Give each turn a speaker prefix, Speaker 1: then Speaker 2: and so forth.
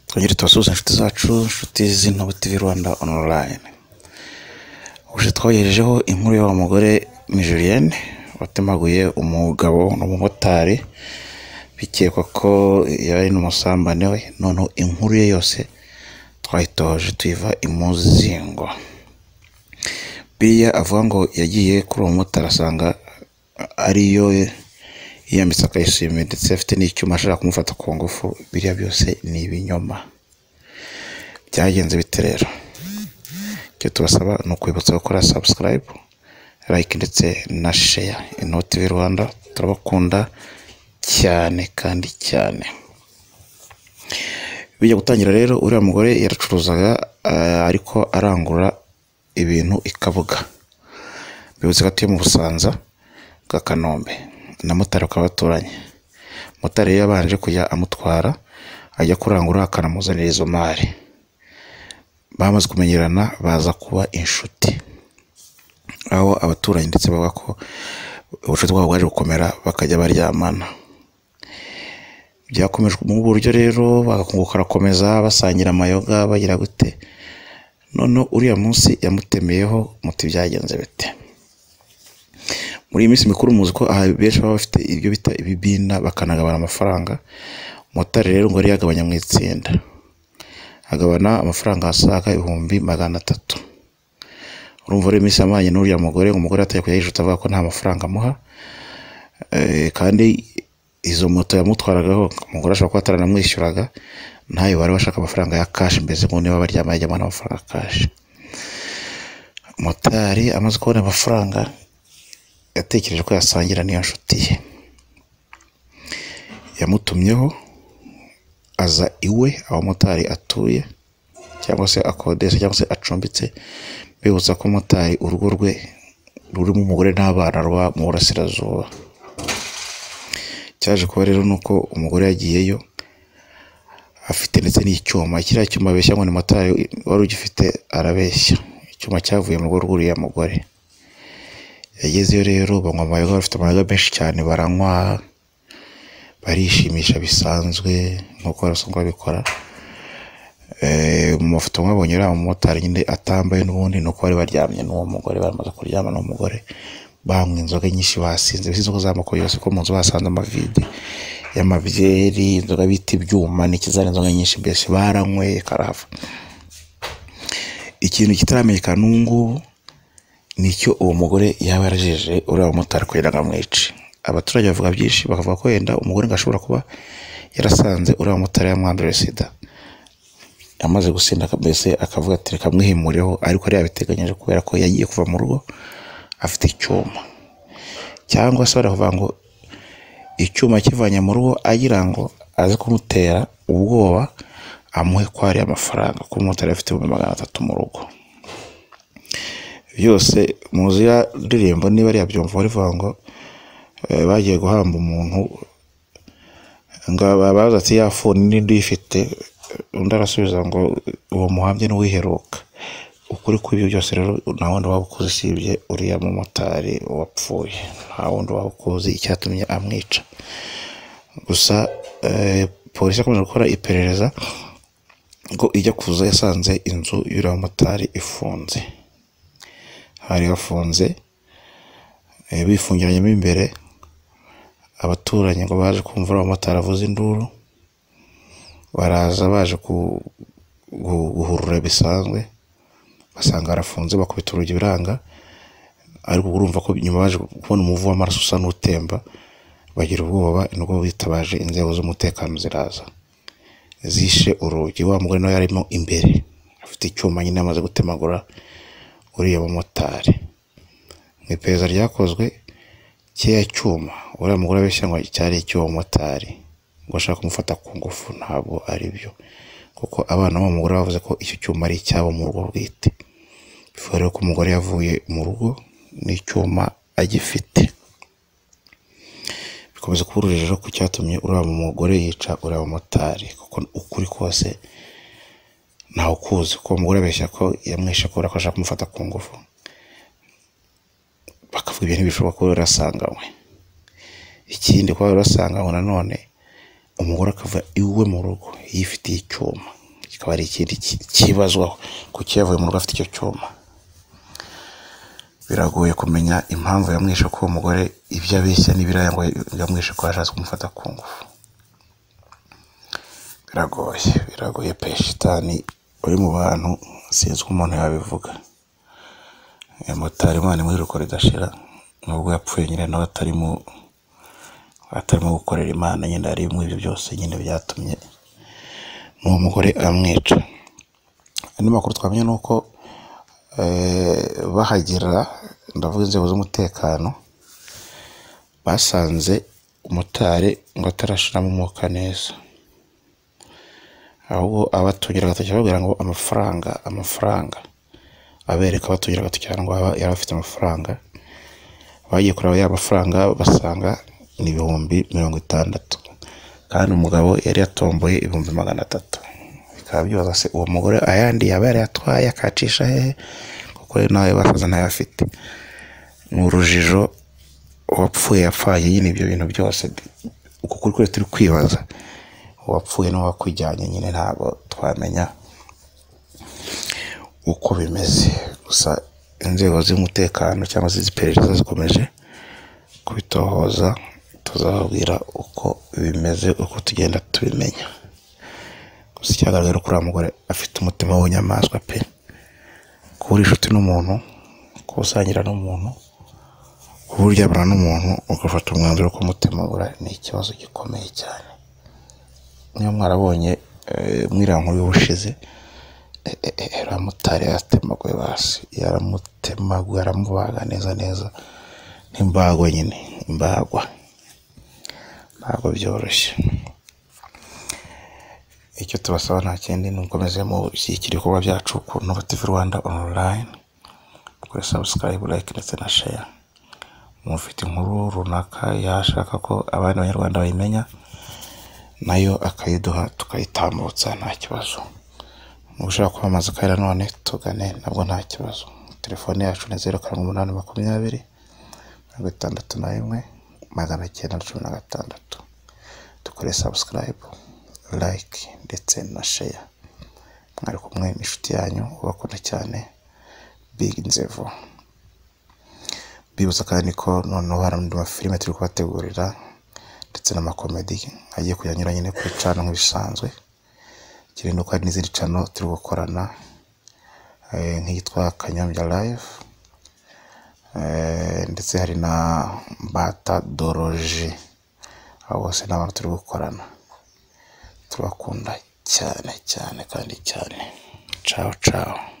Speaker 1: twongere tubasuhuze inshuti zacu inshuti z'intobo tv rwanda onorayini uje twabagejejeho inkuru y'uwo mugore nijiriyene watemaguye umugabo n'umumotari bikekwa ko yari n'umusambane we noneho inkuru ye yose twayitoje tuyiva imuzingo biriya avuga ngo yagiye kuri uwo mumotari asanga ariyo yiyambitse akayishimiye ndetse afite n'icyuma ashaka kumufata ku ngufu biriya byose ni ibinyoma byagenze bite rero icyo tubasaba ni ukwibutsa gukora sabusikarayibu layike ndetse na sheya inoti vi rwanda turabakunda cyane kandi cyane bijya gutangira rero uriya mugore yaracuruzaga eh, ariko arangura ibintu i kabuga bivuze ko atuye mu busanza bwa kanombe na motari bakaba baturanye motari yari yabanje kujya amutwara ajya kurangura akanamuzanira izo mari bamaze kumenyerana baza kuba inshuti aho abaturanyi ndetse bavuga ko ubucuti bwabo bwaje gukomera bakajya baryamana byakomeje mu buryo rero bagakunguka arakomeza basangira amayoga bagira gute noneho uriya munsi yamutemeyeho muti byagenze bite muri iyi minsi mikuru muzi ko aha benshi baba bafite ibyo bita ibibina bakanagabana amafaranga motari rero ngo yari yagabanya mu itsinda agabana amafaranga asaga ibihumbi magana atatu urumva rero iminsi yamanye n'uriya mugore umugore atari kujya yijuta avuga ko nta mafaranga amuha Eh, kandi izo moto yamutwaragaho umugore ashobora kuba ataranamwishyuraga ntayo bari bashaka amafaranga ya kashi mbese ngo niba baryamanye ajya abona amafaranga ya kashi motari amaze kubona amafaranga yatekereje ko yasangira n'iyo nshuti ye yamutumyeho aza iwe aho motari atuye cyangwa se akodesha cyangwa se acumbitse bibutsa ko motari urugo rwe rurimo umugore n'abana ruba mu burasirazuba cyaje kuba rero ni uko umugore yagiyeyo afite ndetse n'icyuma kiriya cyuma abeshya ngo ni motari wari ugifite arabeshya icyuma cyavuye mu rugo rw'uriya mugore yagezeyo rero banywa amayoga bafite amayoga menshi cyane baranywa barishimisha bisanzwe nk'uko barasanzwe babikora Eh, mu mafoto mwabonye uriya mumotari nyine atambaye n'ubundi ni uko bari baryamye n'uwo mugore baramaze kuryama n'uwo mugore banywa inzoga nyinshi basinze bisi inzoga z'amoko yose ko mu nzu basanze amavide y'amabyeri inzoga bita ibyuma n'ikizana inzoga nyinshi mbese baranyweye karahava ikintu kitaramenyekana n'ubu ngubu ni icyo uwo mugore yaba yarajeje uriya mumotari kugira ngo amwice abaturage bavuga byinshi bakavuga ko wenda umugore ngo ashobora kuba yarasanze uriya mumotari yamwandurira sida amaze gusinda aka- mbese akavuga ati reka mwihimurireho ariko yari yabiteganyije kubera ko yagiye kuva mu rugo afite icyuma cyangwa se baravuga ngo icyuma akivanye mu rugo agira ngo aze kumutera ubwoba amuhe kwa ariya mafaranga kuko umumotari afite ibihumbi magana atatu mu rugo byose muzi ya ndirimbo niba ari yabyumva barivuga ngo eh, bagiye guhamba umuntu ngo babaza ati ya funi n'indi uyifite undi arasubiza ngo uwo muhambye n'uwiheruka ukuri kw'ibyo byose rero nta wundi waba ukuzi usibye uriya mumotari wapfuye nta wundi waba ukuzi icyatumye amwica gusa eh, polisi yakomeje gukora iperereza ngo ijya kuza yasanze inzu y'uriya mumotari ifunze hari hafunze eh, bifungiranyemo imbere abaturanyi ngo baje kumva uriya mumotari avuza induru baraza baje ku- gu- guhurura bisanzwe basanga arafunze bakubita urugi biranga ariko urumva ko nyuma baje kubona umuvu w'amaraso usa n'utemba bagira ubwoba nubwo bitabaje inzego z'umutekano ziraza zishe urugi wa mugore nawe yarimo imbere afite icyuma nyine amaze gutemagura uriya mumotari mu iperereza ryakozwe kiriya cyuma uriya mugore abeshya ngo cyari icy'uwo mumotari ngo ashaka kumufata ku ngufu ntabwo ari byo kuko abana b'uwo mugore bavuze ko icyo cyuma ari icyabo mu rugo bwite bivuga rero ko umugore yavuye mu rugo n'icyuma agifite bikomeza kuba urujijo ku cyatumye uriya mugore yica uriya mumotari kuko ukuri kose ntawe ukuzi kuko uwo mugore abeshya ko yamwishe kubera ko ashaka kumufata ku ngufu bakavuga ibintu bishobora kuba yarasanganywe ikindi kuba yarasanganywe nanone umugore akava iwe mu rugo yifitiye icyuma kikaba ari ikindi ki- kibazwaho kuko iyo yavuye mu rugo afite icyo cyuma biragoye kumenya impamvu yamwishe ko uwo mugore ibyo abeshya n'ibiriya ngo yamwishe ko yashatse kumufata ku ngufu biragoye biragoye pe shitani uri mu bantu sinzi uko umuntu yabivuga Eh, motari imana imwiruko ridashira nubwo yapfuye nyine nawe atarimo atarimo gukorera imana nyine harimo ibyo byose nyine byatumye n'uwo mugore amwica andi makuru twamenye ni uko eh, bahagera ndavuga inzego z'umutekano basanze umutari ngo atarashiramo umwuka neza ahubwo abatungira agatoki babwira ngo amafaranga amafaranga abereka abatungira agatoki cyangwa yari afite amafaranga bagiye kureba ya mafaranga basanga ni ibihumbi mirongo itandatu kandi umugabo yari yatomboye ibihumbi magana atatu bikaba byibaza se uwo mugore ayandi yaba yarayatwaye akayacisha hehe kuko rero nawe basaza ntayo afite ni urujijo uwapfuye yapfaye nyine ibyo bintu byose uko kuri kure turi kwibaza uwapfuye n'uwakujyanye nyine ntabwo twamenya uko bimeze gusa inzego z'umutekano cyangwa se iziperereza zikomeje kubitohoza tuzababwira uko bimeze uko tugenda tubimenya gusa icyagaragara kuri uriya mugore afite umutima w'inyamaswa pe kuba uri inshuti n'umuntu kuba usangira n'umuntu kuba uryamana n'umuntu ugafata umwanzuro ko umutima ubura ni ikibazo gikomeye cyane niba mwarabonye eh, mwiriya nkuru y'ubushize eh, eh, eh, uriya motari yaratemaguye basi yaramutemaguye aramubaga neza neza n'imbagwa nyine imbagwa ntabwo byoroshye icyo tubasaba nta kindi ni ugukomeza mushyigikira ibikorwa byacu ku Nova TV Rwanda online kuri subscribe, like ndetse na share mufite inkuru runaka yashaka ko abandi banyarwanda bayimenya nayo akayiduha tukayitambutsa nta kibazo mu gushaka kwamamaza akarere none tugane nabwo nta kibazo telefone yacu ni zeru karindwi umunani makumyabiri mirongo itandatu na rimwe magana cyenda na cumi na gatandatu dukore sabusikarayibu layike ndetse na sheya mwari kumwe n'inshuti yanyu ubakunda cyane bigi nzevu bibutsa kandi ko noneho hari andi mafilime turi kubategurira ndetse n'amakomedi agiye kujya anyura nyine ku cano nk'ibisanzwe kirinde ko hari n'izindi cano turi gukorana eh, nk'iyitwa kanyombya live Eh, ndetse hari na bata doroje abo bose ni abantu turi gukorana tubakunda cyane cyane kandi cyane cawo cawo